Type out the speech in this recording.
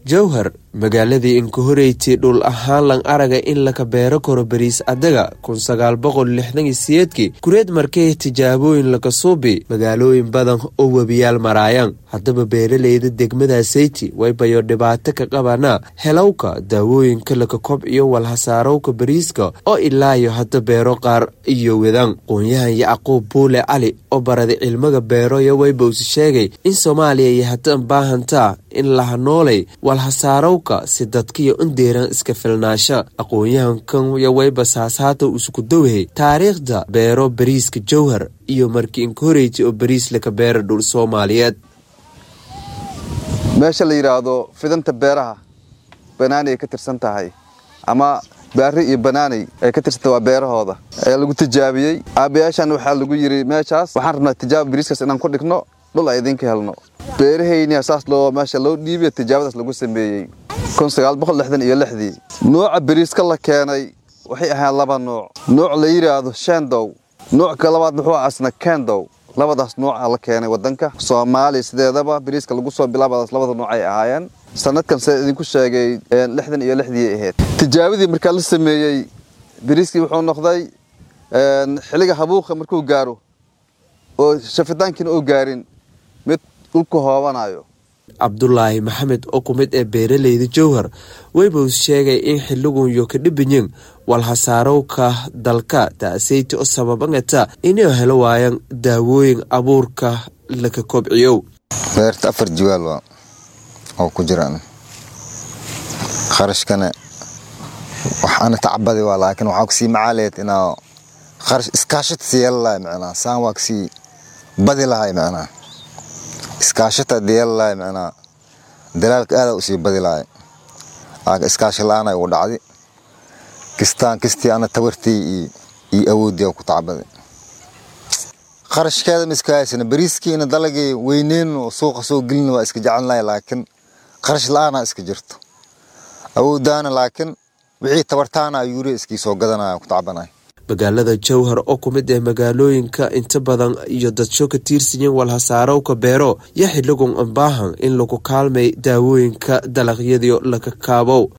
jowhar magaaladii inkahoreyti dhul ahaan lang araga in laka beero karo bariis adaga kun sagaal boqol lixdan iyo siyeedkii kureed markay tijaabooyin laka suubi magaalooyin badan oo webiyaal maraayaan haddaba beeraleyda degmadasayti waybayo dhibaato ka qabanaa helowka daawooyinka laka kobciyo walhasaarowka bariiska oo ilaayo hadda beero qaar iyo wedaan qoonyahan yacquub buule cali oo baraday cilmiga beeroya waybowsi sheegay in soomaaliya iyo haddaan baahantaa in laha noolay walhasaarowka si dadkiyo indeeran iska filnaasha aqoon-yahankan yo wayba saasaata isku dowhay taariikhda beero bariiska jowhar iyo markii inkahoreyti oo bariis laka beera dhul soomaaliyeed meesha la yidhaahdo fidanta beeraha banaanay ay ka tirsan tahay ama baari iyo banaanay ay ka tirsanta waa beerahooda ee lagu tijaabiyey aabayaashan waxaa lagu yidhi meeshaas waxaan rabnaa tijaaba bariiskaas inaan ku dhigno dhul ay idinka helno beerahaynia saas loo meesha loo dhiibiyo tijaabadaas lagu sameeyey iyo lixdii nooca bariiska la keenay waxay ahayn laba nooc nooc la yidhaahdo shendow nooc labaad muxuu asna kendow labadaas nooca la keenay wadanka soomaaliya sideedaba bariiska lagu soo bilaabadaas labada nooc ay ahaayeen sanadkan se idinku sheegay lixdan iyo lixdii ahayd tijaabadii markaa la sameeyey bariiskii wuxuu noqday xilliga habuuqa markuu gaaro oo shafitaankiina oo gaarin mid dhulku hoobanayo cabdulaahi maxamed oo ku mid ee beeraleyda jowhar waybows sheegay in xiligunyo ka dhibanyin walhasaarowka dalka taaseyti oo sababangata inay helo waayaan daawooyin abuurka laka kobciyo beerta afar jiwaal waa oo ku jiraan kharashkana waxaana tacbadi waa laakiin waxaa kusii macaaleed inaa kharash iskaashata sii yeela lahay macnaa saan waa kasii badi lahay macnaa iskaashata diyeel lahay macnaa dalaalka aada usii badi lahay laakiin iskaashi la-aan ay ugu dhacdi kistaan kistii ana tabartii iyo awoodii ku tacbaday kharashkeeda ma iska haysana bariiskiina dalagii weyneyn oo suuqa soo gelina waa iska jecelnahay laakiin kharash la-aanaa iska jirto awoodaana laakiin wixii tabartaana yuuriya iskii soo gadanaya ku tacbanay magaalada jowhar oo ku mid ah magaalooyinka inta badan iyo dadsho ka tiirsanyin walhasaarowka beero yo xiligun ambaahan in lagu kaalmay daawooyinka dalagyadii laka kaabow